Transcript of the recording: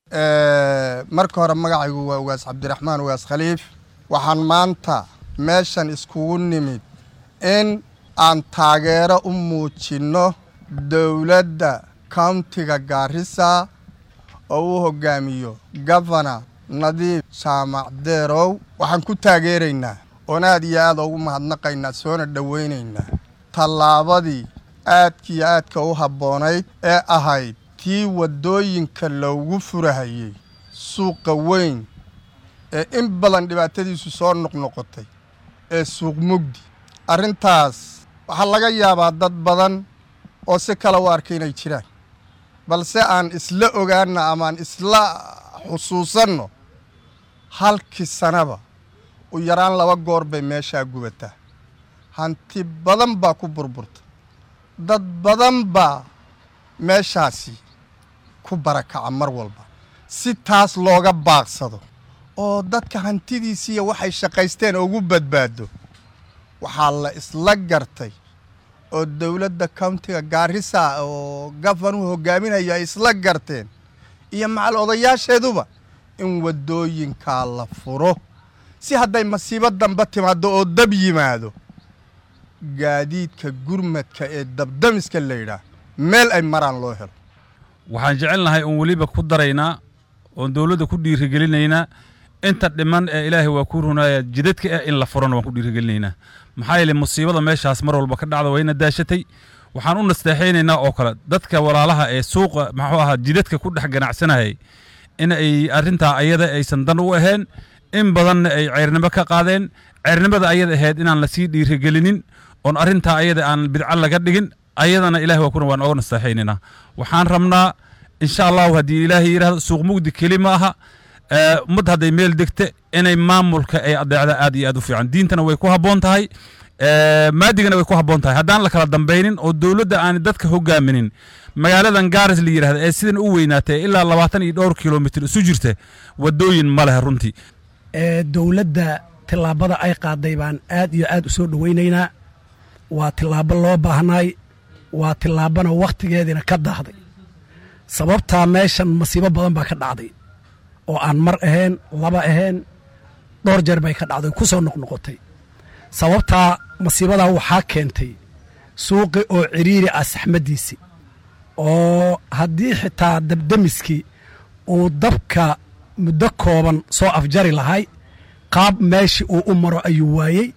marka hore magacaygu waa ugaas cabdiraxmaan ugaas khaliif waxaan maanta meeshan iskugu nimid in aan taageero u muujinno dowladda countiga gaarisa oo uu hogaamiyo gofana nadiif jaamac deerow waxaan ku taageeraynaa oon aad iyo aad ugu mahadnaqaynaa soona dhowaynaynaa tallaabadii aadkiiyo aadka u habboonayd ee ahayd tii waddooyinka loogu furahayey suuqa weyn ee in badan dhibaatadiisu soo noqnoqotay ee suuq mugdi arrintaas waxaa laga yaabaa dad badan oo si kale u arkay inay jiraan balse aan isla ogaanna amaaan isla xusuusanno halkii sanaba u yaraan laba goor bay meeshaa gubataa hanti badan baa ku burburta dad badan baa meeshaasi ku barakaca mar walba si taas looga baaqsado oo dadka hantidiisiiya waxay shaqaysteen ugu badbaado waxaa la isla gartay oo dowladda countiga gaarisa oo gafanuhu hogaaminayo ay isla garteen iyo macal odayaasheeduba in waddooyinkaa la furo si hadday masiibo dambe timaaddo oo dab yimaado gaadiidka gurmadka ee dabdamiska la yidhaah meel ay maraan loo helo waxaan jecelnahay oon weliba ku daraynaa oon dowladda ku dhiirigelinaynaa inta dhiman ee ilaahay waa ku runaaya jidadka ah in la furana waan ku dhiirigelinaynaa maxaa yeele musiibada meeshaas mar walba ka dhacda wayna daashatay waxaan u nasteexaynaynaa oo kale dadka walaalaha ee suuqa maxuu ahaa jidadka ku dhex ganacsanayay in ay arrintaa ayada aysan dan u ahayn in badanna ay ceyrnimo ka qaadeen ceyrnimada ayada ahayd inaan lasii dhiirigelinin oon arrintaa ayada aan bidco laga dhigin ayadana ilahi waa kuna waan ooga nasteexaynaynaa waxaan rabnaa insha allahu haddii ilaahay yidhahdo suuq mugdi keli ma aha ummad hadday meel degta inay maamulka ay adeecda aad iyo aad u fiican diintana way ku habboon tahay maadigana way ku habboon tahay haddaan la kala dambaynin oo dowladda aan dadka hogaaminin magaaladan gaaris la yidhahda ee sidan u weynaatay ilaa labaatan iyo dhowr kilomitr isu jirta waddooyin ma leh runtii dowladda tillaabada ay qaaday baan aad iyo aad u soo dhowaynaynaa waa tillaabo loo baahnaay waa tillaabana wakhtigeediina ka daahday sababtaa meeshan masiibo badan baa ka dhacday oo aan mar ahayn laba ahayn dhowr jeer bay ka dhacday ku soo noqnoqotay sababtaa masiibadaa waxaa keentay suuqi oo cidhiiri ah saxmaddiisii oo haddii xitaa dabdemiskii uu dabka muddo kooban soo afjari lahay qaab meeshii uu u maro ayuu waayey